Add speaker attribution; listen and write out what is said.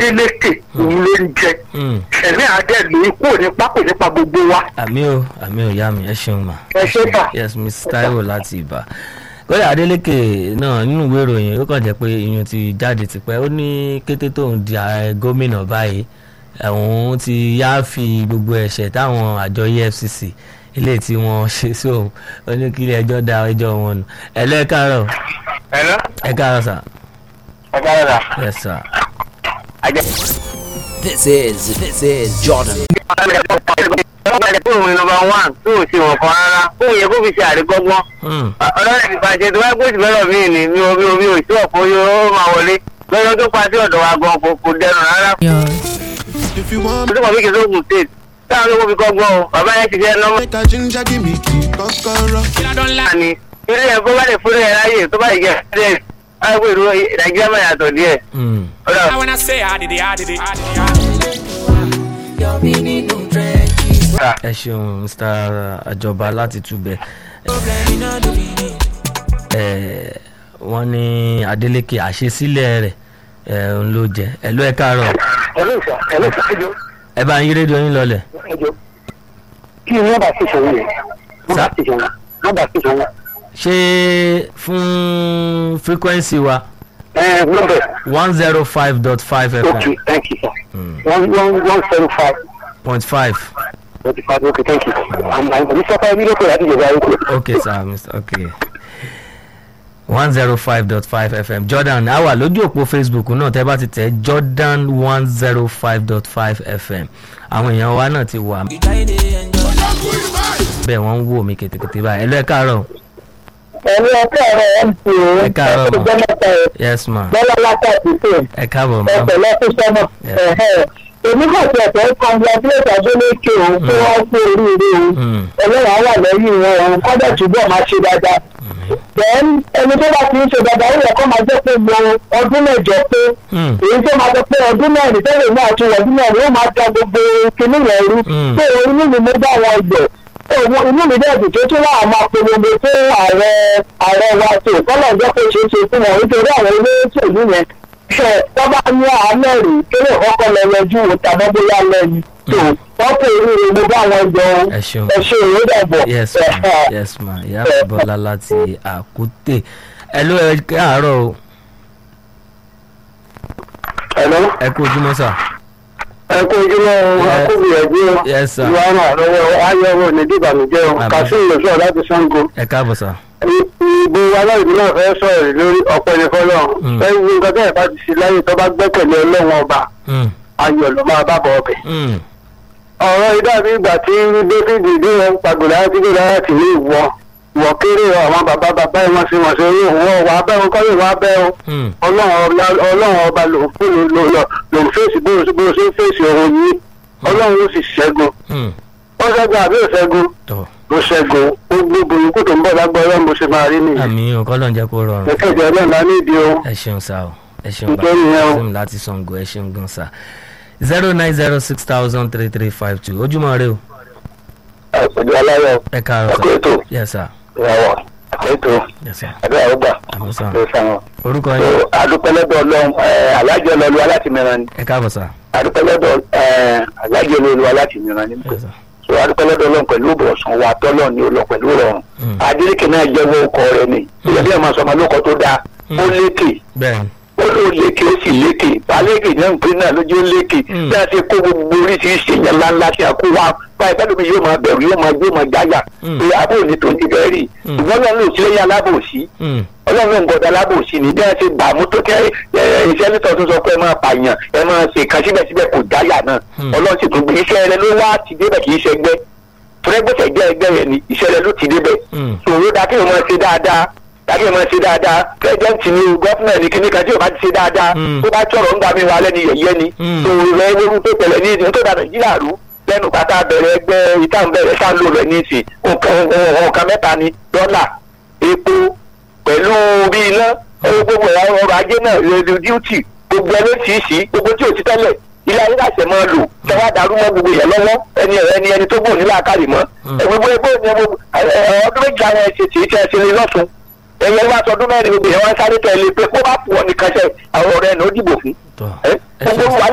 Speaker 1: Adeleke òun ló ń jẹ
Speaker 2: Mm.
Speaker 1: ẹ̀mí adé ló kú nípa kò nípa gbogbo wa
Speaker 2: àmì o àmì o ìyá mi ẹ ṣeun mà.
Speaker 1: ẹ ṣe bà.
Speaker 2: yes miss taiwo láti ibà kódà adeleke náà nínú ìwé ìròyìn ó kàn jẹ́ pé iyun ti jáde tipẹ́ ó ní kété tóun di ààrẹ gómìnà báyìí òun ti yááfi gbogbo ẹ̀ṣẹ̀ táwọn àjọ efcc ilé tí wọ́n ṣe sí òun ó ní kí ilé ẹjọ́ da ẹjọ́ wọn nù ẹ lọ ẹ káàárọ̀
Speaker 1: ẹ̀rọ
Speaker 2: ẹ káàárọ̀ sà
Speaker 1: ọ̀gá rẹ̀
Speaker 2: yes sà.
Speaker 3: This is this is Jordan.
Speaker 1: fóònù nọ́mbà one tó ò ṣe wọn kan rárá fóònù yẹ kó fi ṣe àríkọ́gbọ́n
Speaker 2: Hmm.
Speaker 1: ọlọ́run ti pàṣẹ tó wáá gbèsè lọ́rọ̀ mí ni mi ò mi ò mi ò sí ọ̀pọ̀ yóò máa wọlé lọ́jọ́ tó pa sí ọ̀dọ̀ wa gan kò kò dẹrùn rárá
Speaker 4: If you want
Speaker 1: tó kàn fi kì í sóògùn state táwọn ló kó fi kọ́gbọ́n o bàbá yẹn ti jẹ́ nọ́mbà
Speaker 4: make a ginger, give me key, kokoro.
Speaker 1: ni ilé ẹ̀ bó bá lè fúnlẹ̀ ẹ̀ láyè tó bá yẹ kẹ́ ẹ̀ ẹ̀ pé ìlú nàìjíríà máa yàtọ̀ díẹ̀
Speaker 2: Hmm.
Speaker 1: ọ̀dà
Speaker 5: When I say I did it, I did it, I did it. I did it.
Speaker 2: ẹ ṣeun mr àjọba láti túbẹ̀ ẹ wọ́n ní adeleke àṣesílẹ̀ rẹ̀ ẹ ń ló jẹ ẹ ló ẹ káàárọ̀
Speaker 1: ẹ̀lú ìṣà ẹ̀lú ìṣà ẹjọ́
Speaker 2: ẹ bá ń yí rédíò yín lọlẹ̀
Speaker 1: ẹjọ́ kí ni wọ́n bá ti sọ̀rọ̀ yẹn wọ́n bá ti sọ̀rọ̀ wọ́n bá ti sọ̀rọ̀
Speaker 2: ṣé fún frequency wa
Speaker 1: ẹ̀ nọ́mbẹ̀
Speaker 2: one zero five dot five
Speaker 1: okay
Speaker 2: fm
Speaker 1: thank you sir one one one seven five
Speaker 2: point five
Speaker 1: forty five okay thank you i'm i'm mr fabi lókè láti ìjọba ayélujára.
Speaker 2: okay sir mr okay one zero five dot five fm jordan a wà lójú òpó facebook náà tẹ́ bá ti tẹ̀ jordan one zero five dot five fm àwọn èèyàn wa náà ti wà bẹ́ẹ̀ wọ́n ń wò mí kètèkètè báyìí ẹ lọ ẹ káàárọ̀
Speaker 1: ẹ̀rọ ọ̀kẹ́ ẹ̀rọ mp
Speaker 2: Ẹ káàárọ̀ ma.
Speaker 1: ọjọ́ mẹ́ta ẹ̀
Speaker 2: yes ma
Speaker 1: bọ́lá látàkì pé
Speaker 2: ẹ káàbọ̀ ma
Speaker 1: ẹ̀fẹ̀ lọ́fíìsọ́nà
Speaker 2: Yeah.
Speaker 1: èmi kàn sí ẹ̀fẹ̀ congratulate Adeleke òun tí wọ́n kú oríire òun
Speaker 2: Mm.
Speaker 1: ẹlẹ́wọ̀n wà lẹ́yìn wọn òun kọ́dọ̀ túbọ̀ máa ṣe dáadáa then ẹni tó bá ti ń ṣe dáadáa ó yẹ kó máa jẹ́ pé mo ọdún mẹ́jọ pé
Speaker 2: Mm.
Speaker 1: èyí tó máa sọ pé ọdún mẹ́rin tẹ́lẹ̀ náà tún ọdún mẹ́rin ó máa ta gbogbo kinní yẹn rú
Speaker 2: Mm.
Speaker 1: pé inú mi mo bá wọn gbẹ̀ òun inú mi dẹ̀ dùn tó tún wà máa polongo fún ààrẹ ààrẹ wa tó kọ́lọ̀ jẹ́ kó ṣeé ṣe fún wọn nítorí àwọn olóṣèlú yẹn ṣe wọ́n bá ní àánẹ̀ rí kéré kọ́kọ́ lọ yọjú wò tàbí bóyá lẹ́nu tó wọ́n pè é ní mo bá wọn jẹun
Speaker 2: ẹ ṣeun
Speaker 1: ẹ ṣe ìwé dàbọ̀
Speaker 2: yes ma yes ma ìyá bọ́lá láti àkútè ẹ ló ẹ káàárọ̀ o
Speaker 1: ẹ̀lọ́
Speaker 2: ẹ kú ojúmọ́ sà
Speaker 1: ẹ kó ojúmọ́ akóbìyànjú
Speaker 2: yes sir
Speaker 1: ìwà náà lọ́wọ́ ayẹwo ní dìbànújẹ́ o
Speaker 2: Àmín.
Speaker 1: kàṣíìn lè sọ̀rọ̀ láti sango.
Speaker 2: ẹ káàbọ̀ sà
Speaker 1: ìbò aláìsí náà fẹ́ sọ̀rọ̀ lórí ọ̀pọ̀ ẹni fọlọ́
Speaker 2: Mm.
Speaker 1: ẹni nǹkan tẹ́ ẹ̀ bá ti ṣe láyé tó bá gbẹ́kẹ̀lé ọlọ́run ọba
Speaker 2: Mm.
Speaker 1: ayọ̀ ló máa bá bọ̀ ọbẹ̀.
Speaker 2: Mm.
Speaker 1: ọ̀rọ̀ ìdàbí ìgbà tí david dé wọn pàgọ́dà láti gbé lára tì ní ìwọ ìwọ kéré àwọn bàbá bàbá ẹ̀ wọ́n ṣe wọ́n ṣe orí òun wà bẹ́ wọn kọ́ lè wá bẹ́ o
Speaker 2: Mm.
Speaker 1: ọlọ́run ọba- ọlọ́run ọba lòun fún lòun lòun fèsì bó bó ṣe ń fèsì òun yìí ọlọ́run ó sì ṣẹ́gun
Speaker 2: Mm.
Speaker 1: ó ṣẹ́gun àbí ò ṣẹ́gun
Speaker 2: tọ́
Speaker 1: ó ṣẹ́gun ó gbogbo ikú tó ń bọ̀ lágbára mo ṣe máa rí nìyẹn
Speaker 2: àmì ọkọ ló ń jẹ́ kó rọrùn
Speaker 1: ẹ̀kẹ́jọ náà lá nídìí o.
Speaker 2: ẹ ṣeun sá o ẹ ṣeun
Speaker 1: Ìjẹ́ nìyẹn o.
Speaker 2: sim láti sango ẹ ṣeun gan sá zero nine zero six thousand three three five two ojúmọ́ rẹ o
Speaker 1: ẹ̀sọ̀dọ̀ aláyọ̀
Speaker 2: ẹ káàárọ̀
Speaker 1: ẹ̀kọ́
Speaker 2: sá
Speaker 1: ètò
Speaker 2: yes sir
Speaker 1: ìràwọ̀ ẹ̀kọ́ ètò
Speaker 2: yes sir
Speaker 1: ẹ̀dọ́ àrùgbà
Speaker 2: àmì sá
Speaker 1: ló sàwọn.
Speaker 2: orúkọ yín
Speaker 1: adúpẹ́lẹ́dọ̀ ọlọ́run alájọ lọ́lu alátìmíràn ni
Speaker 2: ẹ káàbọ̀ sá
Speaker 1: adúpẹ́lẹ́dọ̀ alájọ lọ́lu alátìmíràn ni
Speaker 2: yes sir
Speaker 1: so adúpẹ́lẹ́dọ̀ ọlọ́run pẹ̀lú ìbọ̀sán wa tọ́lọ̀ ni ó lọ pẹ̀lú rọrùn
Speaker 2: Mm.
Speaker 1: adélékè náà jẹ́wọ́ ọkọ rẹ̀ ni ìyẹ́bí ẹ̀ máa sọ ọmọ lóko tó dáa ó lékè
Speaker 2: bẹ́ẹ̀
Speaker 1: ó ló lékè ó sì lékè balẹ̀kè náà ń pè náà lójú ó lékè
Speaker 2: Mm.
Speaker 1: bí a ti kó gbogbo oríṣiríṣi èèyàn ńláńlá tí a kó wá báyìí pẹ́lú mi yóò máa bẹ̀rù yóò máa yóò máa jáyà
Speaker 2: Mm.
Speaker 1: pé àbò ní tòun ti fẹ́ rí
Speaker 2: Mm.
Speaker 1: ìwọ́n náà ló sílẹ̀ yá alábòsí
Speaker 2: Mm.
Speaker 1: ọlọ́run ló ń gbọ́dọ̀ alábòsí ni bí wọ́n ti gbà mú tó kẹ́ ẹ iṣẹ́ nítorí tó sọ pé ẹ máa pààyàn ẹ máa ṣe kan síbẹ̀síbẹ̀ kò dáyà náà
Speaker 2: Mm.
Speaker 1: ọlọ́run sì tún gbé iṣẹ́ rẹ ló wá ti débẹ̀ kì í ṣe ẹgbẹ́ tọ́lẹ́gbẹ̀sẹ̀ jẹ́ ẹgbẹ́ yẹn ni iṣẹ́ rẹ ló ti débẹ̀
Speaker 2: Mm.
Speaker 1: sòwò dákẹ́ ò máa ṣe dáadáa dákẹ́ ò máa ṣe dáadáa pẹ́ẹ́dẹ́ǹtì ni gọ́fúnà ní kíní kan tí ò bá ti ṣe dáadáa
Speaker 2: Mm.
Speaker 1: tó bá tọrọ ń gbà mí wà lẹ́ni yẹ̀yẹ́ ni
Speaker 2: Mm.
Speaker 1: sòwò rẹ ewu tó tẹ̀lẹ̀ ní ìdí tó dà nàìjíríà rú lẹ́nu pátá bẹ̀rẹ̀ ẹgbẹ́ ìtàn bẹ̀rẹ̀ sáńlò rẹ̀ ní ìsìn nǹkan nǹkan mẹ́ta ni dọ́là epo pẹ̀lú bí iná owó gbogbo ẹ̀rọ ọrọ̀ ajé náà rédíò díútì gbogbo ẹni tí ì sí gbogbo tí ò ti tẹ́lẹ̀ ilé ayé láṣẹ máa lò tẹ́wọ́ darú mọ́ gbogbo yẹn lọ́wọ́ ẹni ẹni ẹni tó gbòó nílà kárì mọ́
Speaker 2: Mm.
Speaker 1: ẹ gbogbo ẹgbẹ́ òní ẹgbẹ́ ọdún méjì àwọn ẹ̀ṣẹ̀ tí ì tẹ́ ẹ ṣe lé lọ́sùn ẹ̀yẹ wá sọdún mẹ́rin gbogbo yẹn wá sáré tẹ̀lé pé kó bá pọ̀ nìkan ṣe àwọn ọ̀rẹ́ ẹ̀ ní ó dìbò fún
Speaker 2: tọ́
Speaker 1: ẹ
Speaker 2: ẹ ṣeun
Speaker 1: gbogbo
Speaker 2: sá
Speaker 1: wa